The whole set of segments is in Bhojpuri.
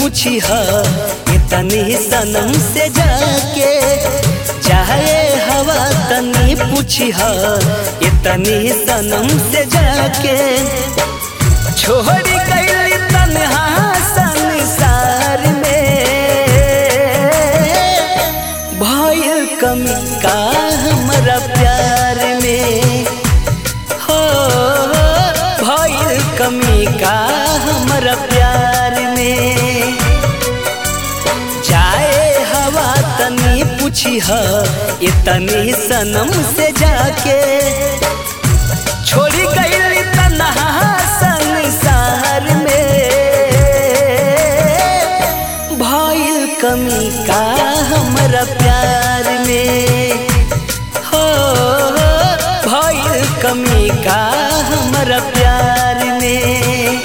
पूछी ह इतनी सनम से जाके चाहे हवा तनी पूछी ह इतनी सनम से जाके छोड़ी गई तन्हा संसार में भइल कमी का हमरा प्यार में हो भइल कमी का हमरा प्यार में जाए हवा तनी पूछी ह इतनी सनम से जाके छोड़ी गई तन्हा संसार में भइल कमी का हमरा प्यार में हो भइल कमी का हमरा प्यार में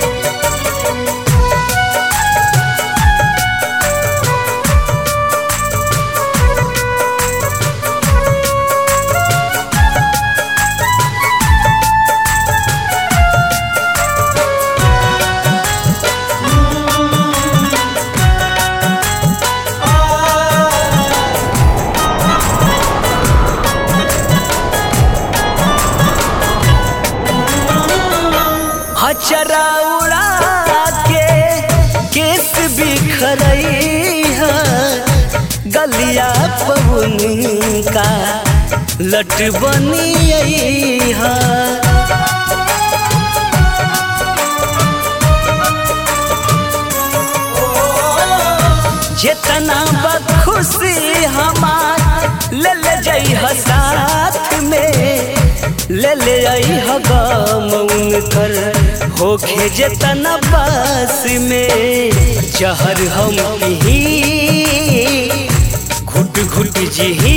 हचरा उड़ा के केस बिखरई है गलिया पवन का लट बनी है जितना बखुशी हमार ले ले जई ह साथ में ले ले आई ह गम उनकर होखे जितना पास में जहर हम ही घुट घुट जी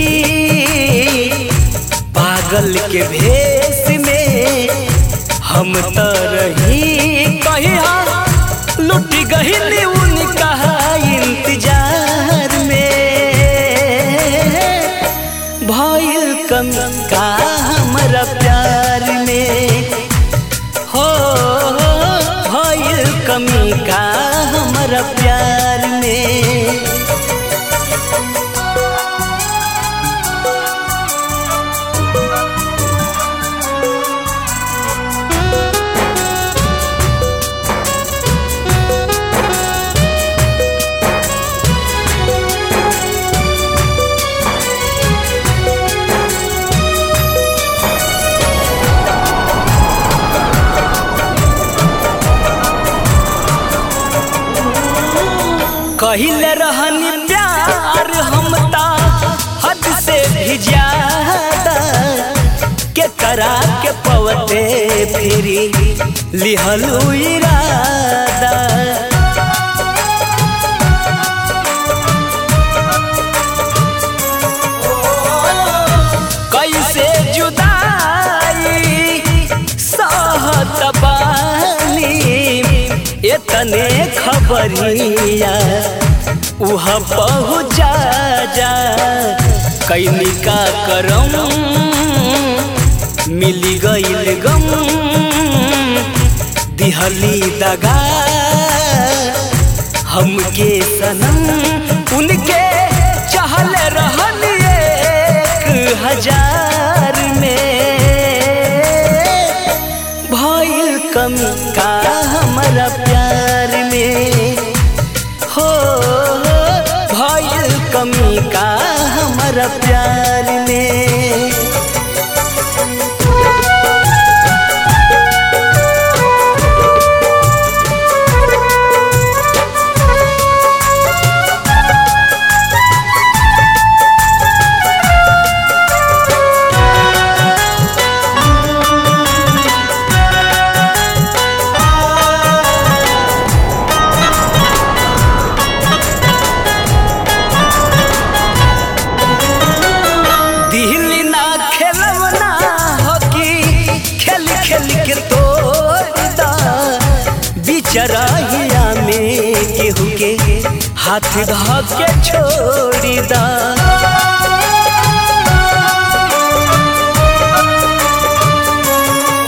पागल के भेष में हम त रही कहीं लुट गई उनका इंतजार में भइल कम का हमरा प्यार में हो भइल कमी का हमरा प्यार में कहिले रहनी प्यार हम ता हद से भी ज्यादा के करा के पवते फिरी लिहलू इरादा कैसे जुदाई सहत बानी इतने खबरिया उहाँ पहुँचा जा कैनी का करम मिली गईल गम दिहली दगा हमके सनम उनके चहल रहन एक हजार में भइल कमी का हमरा प्यार में हो भइल कमी का हमरा प्यार में दिल ना खेलवना हकी खेल खेल के तोड़दा बिचराहिया में केहू के हाथ धा के छोड़ी दा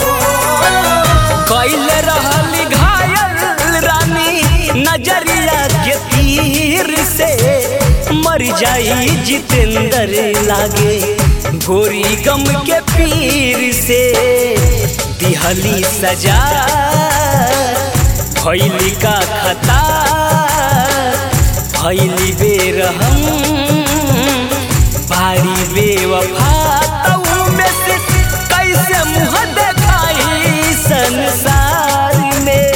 कैल रहल घायल रानी नजरिया जाई जितेंद्र लागे गोरी गम के पीर से दिहली सजा भैली का खता भैली बेरहम भारी बेवफा तऊ में से कैसे मुँह देखाई संसार में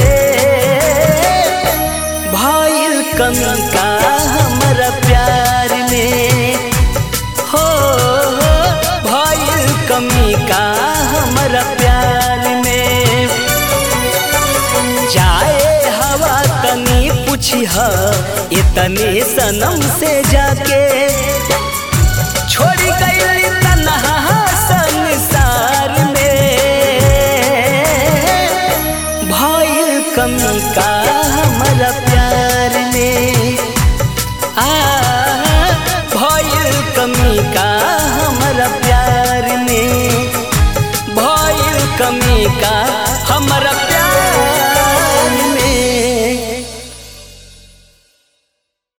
भइल कमी का हमरा प्यार में हो हो भइल कमी का हमरा प्यार में जाए हवा तनी पूछी इतने सनम से जाके